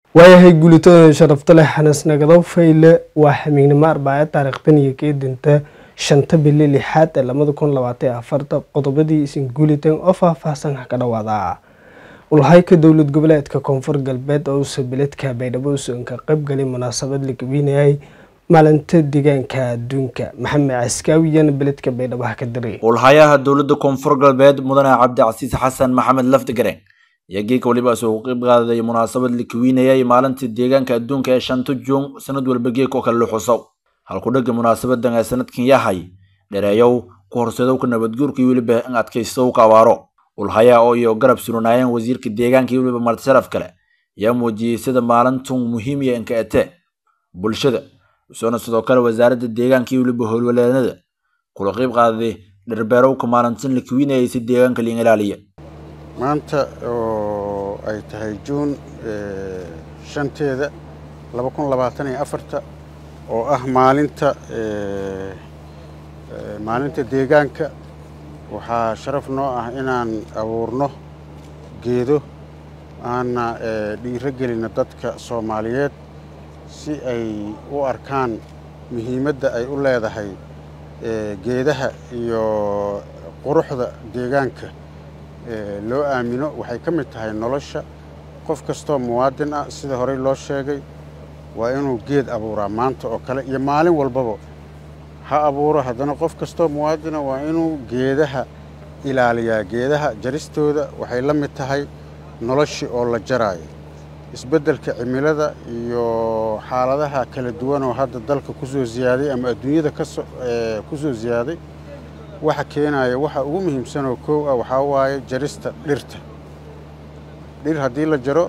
waayahay guulitooda sharafta leh xanas nagadow fayle waa xamiignimo arbaaca taariikhtan iyo keedinta shanta bili lixaad ee labada kun labaatan afarta qodobadii isin guuliteen oo faahfaahsan ka dhawaada ulhayka dowlad goboleedka koonfur galbeed oo uusa beledka baydhabo usan ka qaybgalay munaasabad la gabinayay maalinta deegaanka adduunka maxamed caskaawiyana beledka baydhabo ha ka diray ulhayaha dowladda koonfur galbeed mudane cabdicasiis xasan maxamed lafdigaren iyo geeka waliba soo qayb qaaday munaasabad la kawiinayay maalinta deegaanka adduunka ee shanta juun sanad walba geek oo kale la xusow halku dhega munaasabadan ee sanadkan yahay dhereeyow ku horseedowka nabadguurka iyo weliba in adkaystow ka abaaro ulhayaa oo iyo garab suranaayeen wasiirka deegaanka iyo weliba marti sharaf kale ayaa muujiyey sida maalintun muhiim iyo inka ete bulshada usoona sidoo kale wasaaradda deegaanka iyo weliba howlwaleednada kula qayb qaaday dherbeerowka maalintan la kawiinayay si deegaanka liin ilaaliya maanta oo ay tahay juun shanteeda laba kun labaatan iyo afarta oo ah maalinta maalinta deegaanka waxaa sharaf noo ah inaan abuurno geedo aana dhiiro gelino dadka soomaaliyeed si ay u arkaan muhiimadda ay u leedahay geedaha iyo quruxda deegaanka loo aamino waxay ka mid tahay nolosha qof kastoo muwaadin ah sida horey loo sheegay waa inuu geed abuuraa maanta oo kale iyo maalin walbaba ha abuuro haddana qof kastoo muwaadina waa inuu geedaha ilaaliyaa geedaha jaristooda waxay la mid tahay noloshii oo la jaraayo isbeddelka cimilada iyo xaaladaha kala duwan oo hadda dalka ku soo ziyaaday ama adduunyada kaso ku soo ziyaaday waxa keenaya waxa ugu muhiimsanoo koow ah waxaa waaye jarista dhirta dhir haddii la jaro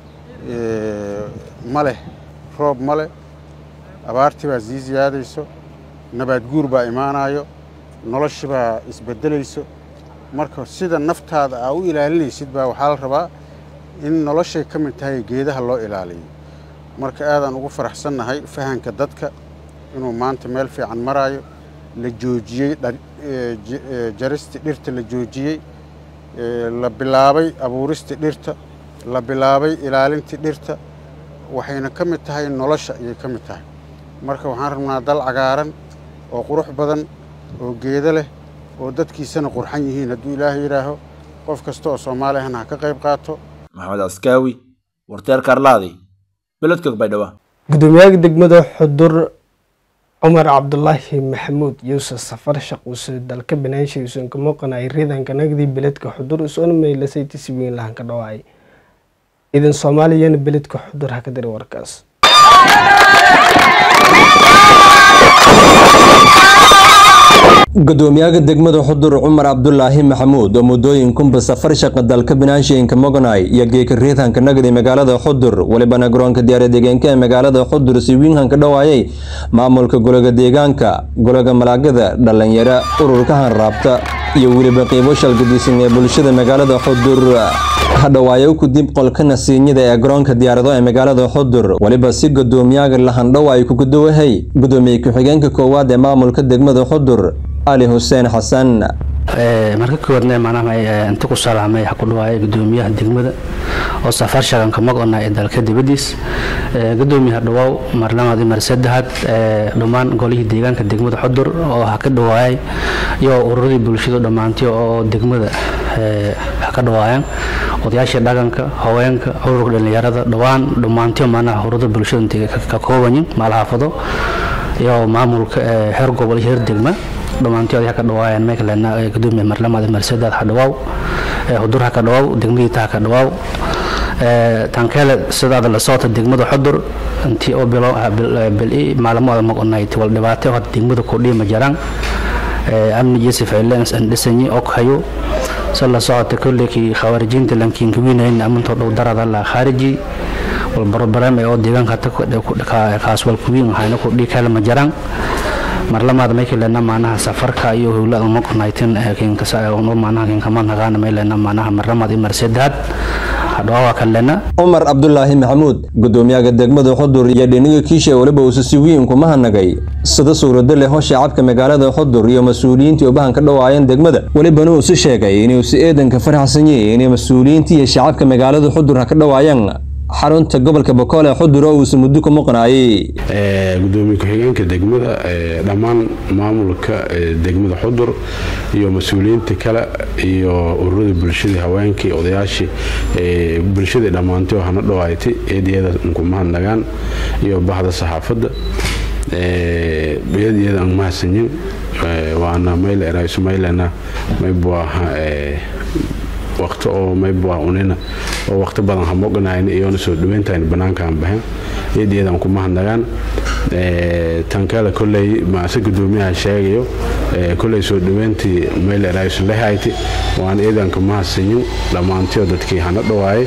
ma leh roob ma leh abaartii baa sii siyaadayso nabaad guur baa imaanayo noloshi baa isbeddelayso marka sida naftaada aa u ilaalinaysid baa waxaa la rabaa in noloshay ka mid tahay geedaha loo ilaaliyo marka aadaan ugu faraxsannahay fahanka dadka inuu maanta meel fiican maraayo la joojiyey jaristii dhirta la joojiyey la bilaabay abuuristii dhirta la bilaabay ilaalintii dhirta waxayna ka mid tahay nolosha ayay ka mid tahay marka waxaan rabnaa dal cagaaran oo qurux badan oo geedo leh oo dadkiisana qurxan yihiin hadduu ilaahay yidhaaho qof kasta oo soomaali ahna ha ka qayb qaato maxamed caskaawi warteer kaarlaadi beledka baydhabo gudoomiyaha degmada xudur cumar cabdulaahi maxamuud yuusuf safar shaquuse dalka banaansha uusan ka muuqanay riidanka nagdii beledka xudur usoona maylasay tisi weyn lahan ka dhawaay ciidan soomaaliyana beledka xudur ha ka diri warkaas gudoomiyaha degmada xudur cumar cabdulaahi maxamuud oo muddooyinkunba safar shaqa dalka banaashiinka moganay iyo geeka riidhanka nagdi magaalada xudur welibana garoonka diyaara deegaanka ee magaalada xudur si wiinhanka dhawaayay maamulka golaga deegaanka golaga malaagada dhalinyaro ururka hanraabta iyo weliba qiibo shalgadiisan ee bulshada magaalada xudur hadhawaayo kudib qolka nasiinyada ee garoonka diyaarado ee magaalada xudur weliba si gudoomiyaga lahandhow ay ku gudowahay gudoomiye ku-xigeenka koowaad ee maamulka degmada xudur ali xuseen xasan marka kowaadna maanaha inta ku salaamay waxa ku dhawaaya gudoomiyaha degmada oo safar shaganka magona ee dalka dibadiis gudoomiyaha dhawaaw marlamaad iyo mar saddexaad dhammaan golihii deegaanka degmada xudur oo ha ka dhawaayay iyo ururadii bulshadu dhammaantii oo degmada ha ka dhawaayaan odayaashii dhaqanka haweenka ururka dhallinyarada dhawaan dhammaantii maanaha ururada bulshada intay ka koobanyiin maalxaafado iyo maamulka heer gobol iyo heer degma dhammaantii oday ha ka dhawaayaan meekalena gudoomiya marlamaad marsedaad ha dhawaaw hudur ha ka dhawaaw degmadiita ha ka dhawaaw tankeele sidaada la socota degmada xudur intii oo bilo bil maalmooda maqonayd wal dhibaato hada degmada kordhiya ma jiraan amni joseph elens andhisanyi oghayo se la socota kolleykii khawaarijiinta lankiinka winayn amintoo dhow darada la khaariji wal barobareem oo deegaanka kaas wal kuwiin waxayna kordhiya kale ma jiraan marlamaad maykilena maanaha safarka iyo howlada maqonaytin maanaha kinkamanhagaana maylena maanaha marlamaad iyo marsedaad hadhawaa kalena cumar cabdulaahi maxamuud gudoomiyaha degmada xudur iyo dhiniga kiisha weliba uusa si wiin kuma hanagay sida suurado leh oo shacabka magaalada xudur iyo mas-uuliyiintii ubahan ka dhawaayeen degmada welibana uu si sheegay inuu si eedanka faraxsan yahay inay mas-uuliyiintii iyo shacabka magaalada xudur ha ka dhawaayaan xarunta gobolka bokool ee xudur oo uusa muddo ku muqnaayey gudoomiye ku-xigeenka degmada dhammaan maamulka degmada xudur iyo mas-uuliyiinta kale iyo ururada bulshada haweenkii odayaashii bulshada dhammaantay oo hana dhawaaytay eedyada nkumahadnagaan iyo bahda saxaafadda eedyada aan mahadsanyin waana mayle eraisumaylena maybuaha waqti oo maybua unina oo waqti badan hamoganayna iyoona soo dhaweyntayn banaankaan baxeen eedyadaan ku mahadnagaan tan kale kolley maase gudoomiyaha sheegayo kolley soo dhaweyntii mayle eraisu lehayti waan eedanka mahadsanyin dhammaantiyo dadkii hana dhawaayay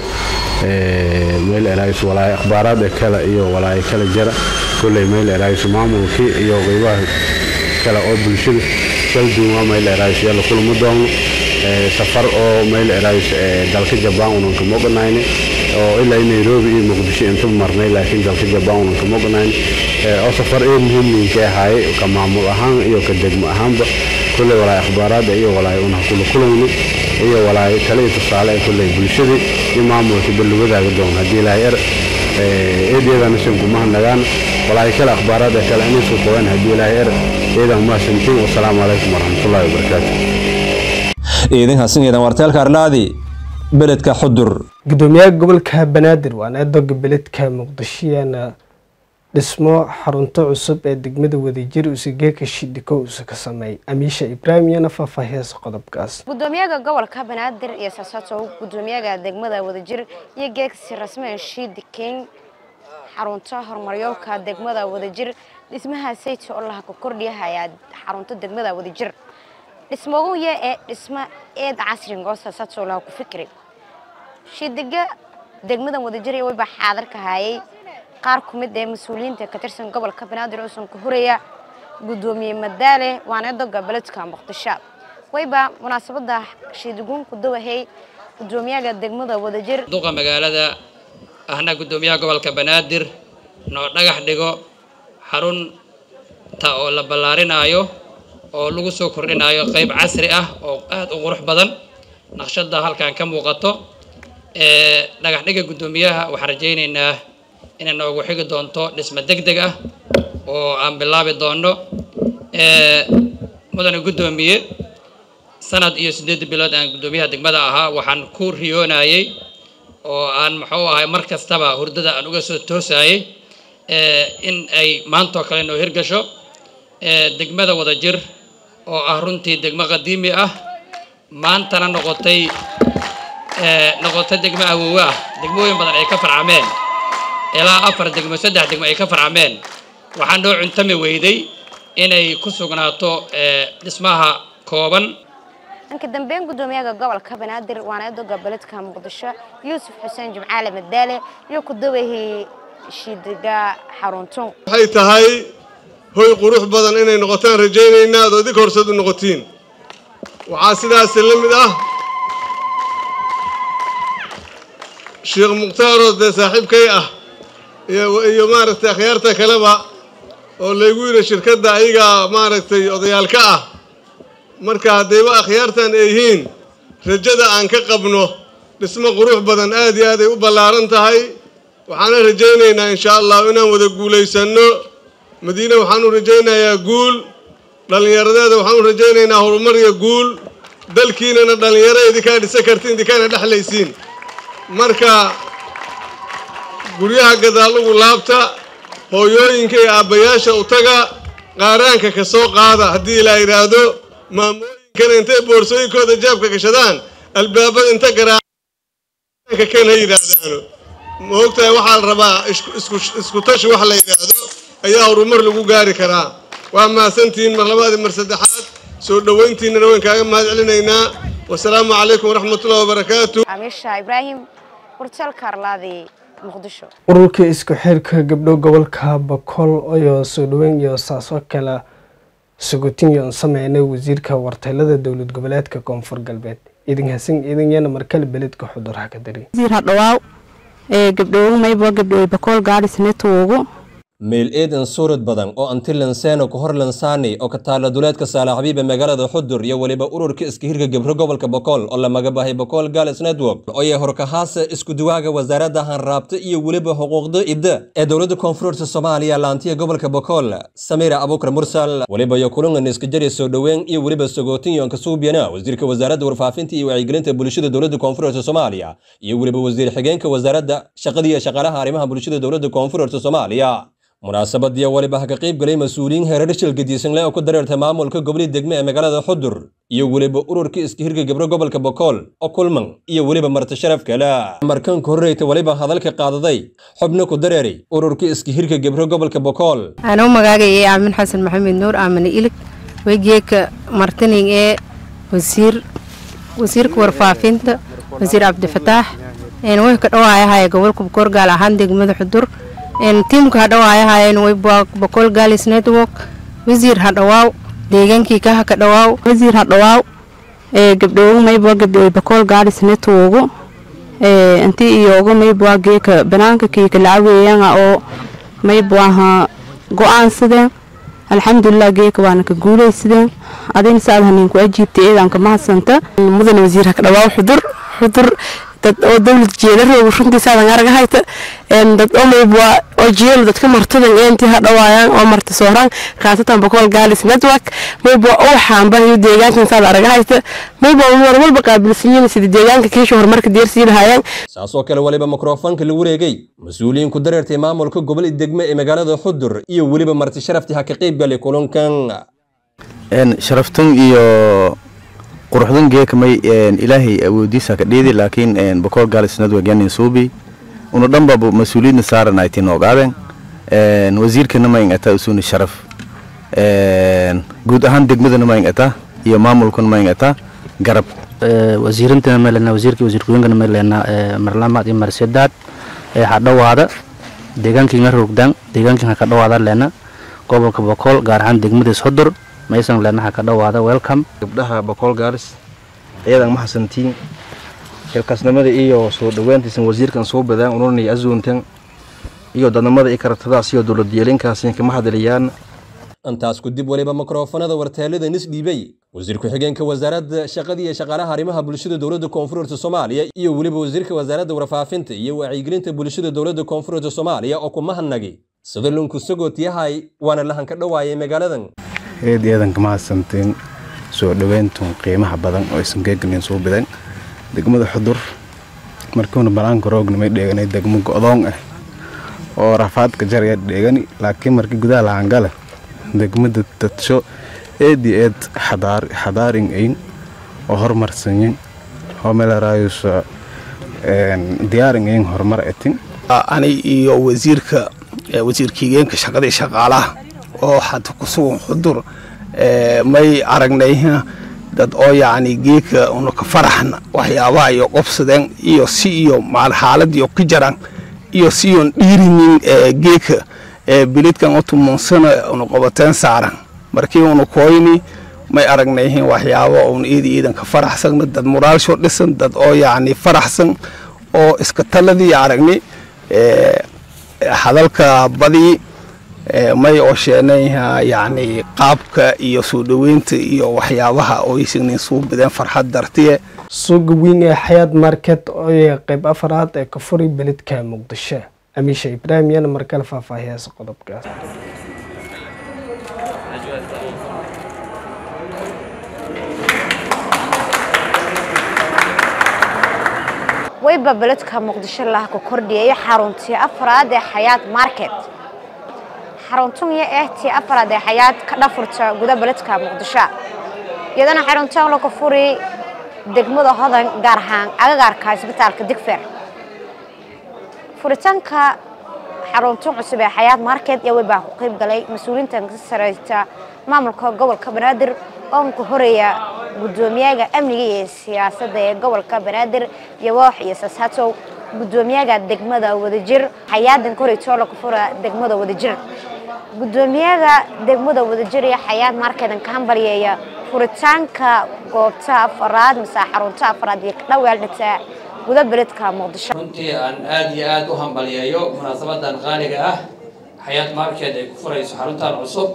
mayle erais walaay akhbaaraada kale iyo walaay kale jara kolley mayle eraisu maamulkii iyo qeybaha kale oo bulshada kalduuma mayle erais yalla kulama doono safar oo mayl erays dalka jabaan unan kama oganayne oo ilaa nairobi iyo muqdisho inta marnay laakiin dalka jabaan unan kama oganayne oo safar ee muhiimniinka ahaaye ka maamul ahaan iyo ka degmo ahaanba kulley walaay akhbaaraada iyo walaay una kula kulayno iyo walaay tale iyo tusaale ee kulley bulshadii iyo maamulka balli wadaaga doon haddii ilaahay er eedyadana sin kumahadnagaan walaay kale akhbaaraada kale inaysu qabaan haddii ilaahay er eedan mahadsantiin wasalaamu calaykum waraxmatullaahi wabarakaatu ciidan hasan ciidan warteelka arlaadi beledka xudur gudoomiyaha gobolka banaadir waana eedoga beledka muqdishoyaana dhismo xarunto cusub ee degmada wadajir usigeeka shidhiko usa ka sameeyay amiisha ibraahim iyana faahfaahiyasa qodobkaas gudoomiyaha gobolka banaadir iyo saasaatow gudoomiyaha degmada wadajir iyo geegsi rasmeen shiidikeyn xarunta horumaryowka degmada wadajir dhismaha sayta oo laha ku kordhiyahayaa xarunta degmada wadajir dhismooguya ee dhismo eed casrigoos saasaatoo laha ku fikri shidiga degmadan wadajir wayba xaadar ka hayay qaar ku mid ee mas-uuliyiinta ka tirsan gobolka banaadir uusan ka horaya gudoomiye madaale waana doga beledka muqdisho wayba munaasabada shiidiguun ku dawahay gudoomiyaha degmada wadajir duqa magaalada ahna gudoomiyaha gobolka banaadir noo dhagax dhigo xarunta oo la ballaarinaayo oo lagu soo kordhinayo qayb casri ah oo aada u qurux badan naqshada halkan ka muuqato dhagax dhiga guddoomiyaha waxaan rajaynaynaa inay noogu xigi doonto dhismo deg deg ah oo aan bilaabi doono mudane guddoomiye sanad iyo siddeed bilood aan guddoomiyaha degmada ahaa waxaan ku riyoonayay oo aan muxuu ahay mar kastaba hurdada aan uga soo toosayay in ay maantoo kale noo hirgasho degmada wadajir oo ah runtii degmo qadiimi ah maantana noqotay noqotay degmo awoowe ah degmooyin badan ay ka farcameen ilaa afar degmo saddex degmo ay ka farcameen waxaa noo cuntami weyday inay ku sugnaato dhismaha kooban dhanka dambeyn gudoomiyaha gobolka banaadir waana doga beledka muqdisho yuusuf xuseen jimcaale madaale iyo ku dawahii shidiga xarunto waxay tahay hoy qurux badan inay noqotaan rajaynaynaa ad idinka horseed u noqotiin waxaa sidaasi la mid ah sheekh mukhtaaroo dee saaxiibkay ah iyo maaragtay akhyaarta kaleba oo laygu yidhi shirkadda ayagaa maaragtay odayaalka ah marka haddayba akhyaartan ay yihiin rajada aan ka qabno dhismo qurux badan aad iyo aad ay u ballaaran tahay waxaana rajaynaynaa insha allahu inaan wada guulaysanno madiine waxaanu rajaynayaa guul dhallinyaradeeda waxaanu rajaynaynaa horumar iyo guul dalkiinana dhallinyaro idinkaa dhisa kartiin idinkaana dhexlaysiin marka guryaha gadaalugu laabta hooyooyinka iyo aabbayaasha u taga qaaraanka ka soo qaada haddii ilaa yidhaahdo maamooyinkana intay boorsooyinkooda jaabka gashadaan albaabada inta garaanka ken ha yidhaahdaano ma ogtahay waxaa la rabaa isku tashi wax la yidhaahdo ayaa horumar lagu gaari karaa waa mahadsantihiin mar labaadi mar saddexaad soo dhowayntiinana wayn kaaga mahad celinaynaa wasalaamu calaykum waraxmatullahi wabarakaatu amiisha ibraahim warteelka arlaadi muqdisho ururka isku xirka gabdho gobolka bakool ayoo soo dhaweyn iyo saasoo kale sugutinyon sameynay wasiirka warteelada dowlad goboleedka koonfur galbeed idin hasan idinyana markale beledka xuduraha ka dari wasiir hadhawaaw ee gabdhoogu maybo gabdhooy bakool gaadhi sinetoogu meel eedan suurad badan oo antilanseeno ku hor lansaani oo ka taala duleedka saalaxbiib ee magaalada xudur iyo weliba ururka iska hirka gebro gobolka bokool oo la magabahay bokool gales network oo ay horkahaasa isku duwaaga wasaaradda hanraabta iyo weliba xuquuqda idda ee dowladda koonfurta soomaaliya laantiya gobolka bokool samiira abukar mursal weliba iyo kulangan iska jari soo dhoweyn iyo weliba sagootinyoonka suubyana wasiirka wasaaradda warfaafinta iyo wacyigelinta bulshada dowladda koonfurta soomaaliya iyo weliba wasiir xigeenka wasaaradda shaqada iyo shaqaalaha arrimaha bulshada dowladda koonfurta soomaaliya munaasabadiya weliba ha ka qayb galay mas-uuliyiin heerar shil gediisanle oo ku dareertay maamulka gobolii degme ee magaalada xudur iyo weliba ururka iska hirka gebro gobolka bokool oo kulman iyo weliba marti sharaf kale markanka horreyta weliba hadalka qaadaday xubno ku dareeray ururka iska hirka gebro gobolka bokool anuu magaagayay aamin xasan maxamed nuur aamine ilig wegeeka martining ee wasiir wasiirka warfaafinta wasiir cabdifataax way ka dhawaayahaya gobolka bokool gaal ahaan degmada xudur tiimka hadhawaayahayen waybaa boqol galis network wasiir hadhawaaw deegaankii kaha ka dhawaaw wasiir hadhawaaw gabdhoogu maybaa gabdhooy boqol galis networku intii iyoogu maybaa geeka banaanka kiika lacaweeyanga oo maybaaha go-aansadeen alxamdulilah geeka waana ka guulaysadeen adina saad haniinku ajiibtay eedanka mahadsanta mudan wasiir haka dhawaaw xudur xudur dad oo dawlad jeelarooga runtiisaadan arag hayta dad omaybwa oo jeelo dadka martadan eentii ha dhawaayaan oo marta sooraan khaasatan boqol gaalis network maybwa oo xaamba iyo deegaankan saad arag hayta maybwa war walba qaabilsanyiin sida deegaanka kiisha horumarka deersii lahaayeen saasoo kale weliba mikrofoonka la wareegay mas-uuliyiin ku dareertay maamulka gobol degme ee magaalada xudur iyo weliba marti sharaftii ha ka qayb galay kulankan sharaftun iyo quruxdan geekamay ilaahay awoodiisa ka dhiidi laakiin boqol gaalis network yanin suubi una dhanbaba mas-uuliyadna saaranaytin ogaadeen wasiirkana ma ingata usuna sharaf guud ahaan degmadana ma ingata iyo maamulkana ma ingata garab wasiirintana meelena wasiirkii wasiirkuyoonkana meelena marlamaad iyo marsedaad ha dhawaada deegaankiinga rogdaan deegaankiin ha ka dhawaada leena gobolka boqol gaar ahaan degmadiis xudur maysan leenaha ka dhawaada welcome gabdhaha boqol gaaris ciidan ma xasantiin xilkaasnimada iyo soo dhaweyntiisan wasiirkan soo badaan ununay azuuntan iyo dadnimada i karatadaas iyo dowlad yeelinkaasi kama hadaliyaan intaas ku dib weliba mikrofonada warteelada nis dhiibay wasiir ku-xigeenka wasaaradda shaqada iyo shaqaalaha arrimaha bulshada dowladda koonfurta soomaaliya iyo weliba wasiirka wasaaradda warfaafinta iyo wacyigelinta bulshada dowladda koonfurta soomaaliya oo ku mahadnagay sida lunku sagoot yahay waana lahan ka dhawaayay magaaladan eed eedanka mahadsantiin soo dhaweyntun qiimaha badan oo aysan geeganin soo badan degmada xudur markiuna banaanka roogna may dheeganay degmo go'doon ah oo rafaadka jaraya dheegani laakiin markii gudaha lahangale degmada dadsho eed iyo eed xadaarin ayn oo horumarsanyin oo meelaraayusa diyaarin ayn horumar etin ani iyo wasiirka wasiirkiigeenka shaqadii shaqaalaha oo hata ku sugan xudur may aragnay dad oo yacni geeka una ka faraxna waxyaabaha iyo qobsadeen iyo si iyo maal xaaladiyo ka jaran iyo si iyon dhiirinin geeka bilidkan otumansana una qobateen saaran markii una koyni may aragnay waxyaaba una iida iidan ka faraxsan dad muraalsho dhisan dad oo yacni faraxsan oo iska taladii aragni hadalka badii may oo sheenayha yacni qaabka iyo soo dhoweynta iyo waxyaabaha oo aysanin suu badeen farxad dartiye suuqa weyn ee xayaad market oo qayb afaraad ee ka furay beledka muqdisho amiisha ibraahim yana markale faahfaahiyaasa qodobkaas wayba beledka muqdisho laha ku kordhiyay xaruntii afraad ee xayaad market xaruntun iyo ehtii afraad ee xayaad ka dhafurta guda beledka muqdisho iyadana xaruntan lagu furi degmada hodan gaar ahaan agagaarka isbitaalka digfer furitaanka xaruntun cusub ee xayaad market iyo waybaa ku qayb galay mas-uuliyiintan ka sareysta maamulka gobolka banaadir oo ku horeeya gudoomiyaha amniga iyo siyaasadda ee gobolka banaadir yawoox iyo sasatow gudoomiyaha degmada wadajir xayaadan koreytoo lagu fura degmada wadajir gudoomiyaha degmada wadajir iyo xayaad markedan ka hambalyeeya furitaanka goobta afaraad mise xarunta afaraad iyo kadhaweel dhigta guda beledka muqdisho runtii aan aad iyo aad u hambalyeeyo munaasabadan qaaliga ah xayaat market ay ku furayso xaruntan cusub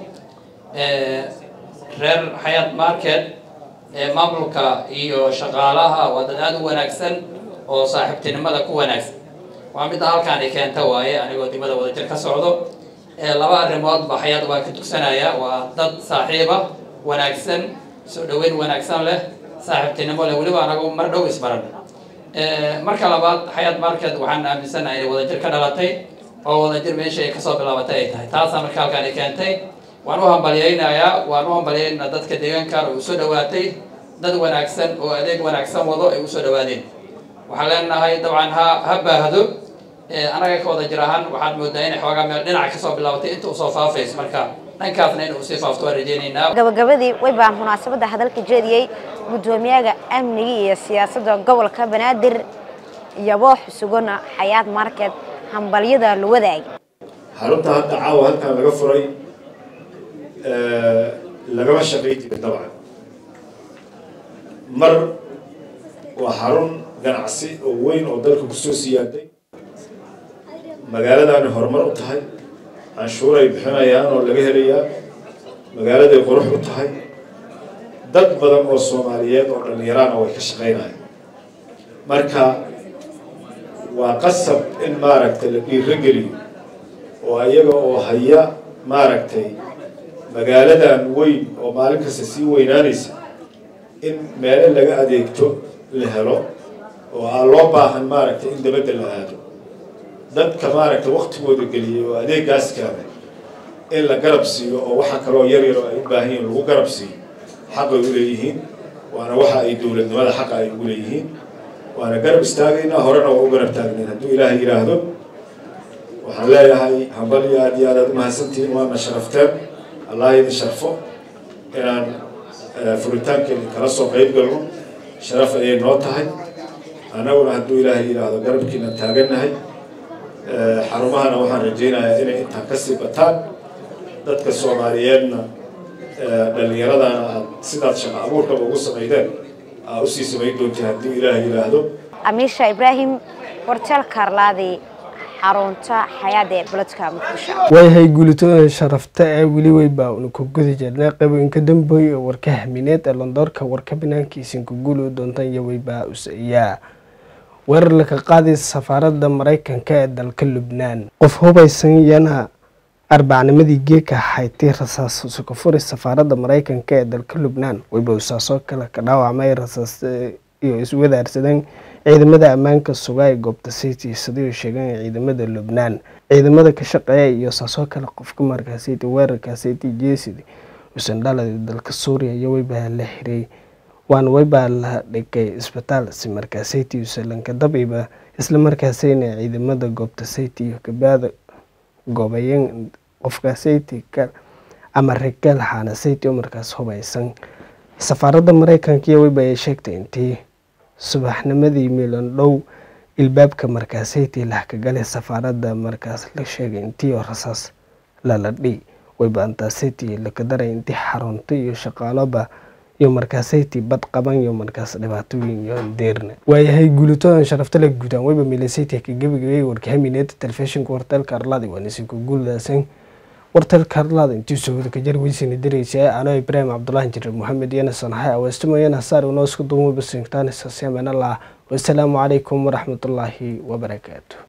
reer xayaat market maamulka iyo shaqaalaha waa dad aada u wanaagsan oo saaxiibtinimada ku wanaagsan waa midda halkaan ay keenta waaye anigoo degmada wadajir ka socdo laba arrimoodba xayaat waa ka dugsanaya waa dad saaxiiba wanaagsan soo dhaweyn wanaagsan leh saaxiibtinimo leh weliba anagu mar dhow isbaran marka labaad xayaat market waxaan aaminsanahay inay wadajir ka dhalatay oo wadajir meesha ay kasoo bilaabatay ay tahay taasaa marka halkaan ay keentay waan u hambalyaynayaa waan u hambalyaynaa dadka deegaankan oo usoo dhawaatay dad wanaagsan oo adeeg wanaagsan wado ay usoo dhawaadeen waxaan leenahay dabcan ha ha baahdo anaga ka wada jir ahaan waxaad moodaa inay xoogaa meel dhinaca kasoo bilaabatay inta usoo faafayso marka dhankaasna inuu usii faafto waan rajeynaynaa gabagabadii way baan munaasabadda hadalka jeediyey guddoomiyaha amniga iyo siyaasadda gobolka banaadir iyaboo xusugona xayaat market hambalyada la wadaagay xarunta hadda caawa halkan laga furay lagama shaqayn jirin dabcan mar waa xarun ganacsi oo weyn oo dalka kusoo siyaaday magaaladaani horumar u tahay canshuuray bixinayaan oo laga helayaa magaaladay qurux u tahay dad badan oo soomaaliyeed oo dhallinyaraana way ka shaqaynayaan marka waa qasab in maaragtay la dhiirogeliyo oo iyaga oo haya maaragtay magaaladan weyn oo maalin kasta sii weynaanaysa in meelo laga adeegto la helo oo aan loo baahan maaragtay in dabadda la aado dadka maaragtay waktigooda geliyay oo adeegaas keenay in la garab siiyo oo waxa kaloo yar yar oo ay u baahan yihiin lagu garab siiyo xaqay u leeyihiin waana waxa ay dowladnimada xaqa ay ugu leeyihiin waana garab istaagaynaa horena waa u garab taagnayn hadduu ilaahay yidhaahdo waxaan leeyahay hambal iyo aad iyo aad aad umahadsantihiin waana sharafteen allah idin sharfo inaan furitaankeeni kala soo qayb galno sharaf ayay noo tahay annaguna hadduu ilaahay yidhaahdo garabkiina taagannahay xarumahana waxaan rajaynayaa inay intaan kasii bataan dadka soomaaliyeedna dhallinyaradana aad sidaad shaqo abuurkaba ugu samaydeen aa usii samayn doonta hadduu ilaahay yidhaahdo amiisha ibraahim warteel kaarlaadi xarunta xayaada ee buladka muqdisho waayahay guulitooda sharafta ee weli weybaa una ku guda jirnay qaybooyinka dambeey oo warka hamineed ee londoorka warka banaankiisin ku guuli doontaan iyo weybaa usayaa weerar laka qaaday safaaradda maraykanka ee dalka lubnaan qof hubaysan yana arbacnimadii geeka haytay rasaas suka furi safaaradda maraykanka ee dalka lubnaan weyba usaasoo kale ka dhaawacmay rasaas iyo iswadaarsadeen ciidamada ammaanka suga ee goobta city sidii sheegeen ciidamada lubnaan ciidamada ka shaqeeya iyo saasoo kale qofka markaasiti weerarka city jesidi usan dhalada dalka suuriya iyo weybaa la xiray waana weybaa la dhigay isbitaal si markaasiti usalanka dabiba isla markaasina ciidamada goobta city iyo kabaada goobayeen qofka city ama regaal xaana city oo markaas hubaysan safaaradda maraykanka iyo weyba ay sheegtay intii subaxnimadii milan dhow ilbaabka markaasaytii lahkagalay safaaradda markaas la sheegay intii oo rasaas lala dhi weyba antaasaytii lakadaray intii xarunta iyo shaqaaloba iyo markaasaytii bad qaban iyo markaas dhibaatooyin iyo deerna waayahay guulitoodan sharaftale guudaan weyba milasaytii ka gebagabay warkahamineeda telefishinka warteelka arladi waanisinka guuldaasan warteelka arlada intii soo ka jar weysina diraysa anoo ibraahim cabdulaahi jirir maxamed yanasan hay aweestimayana saar unoo isku duumo basingtaanisa seemanallah wasalaamu calaykum waraxmatullaahi wabarakaatu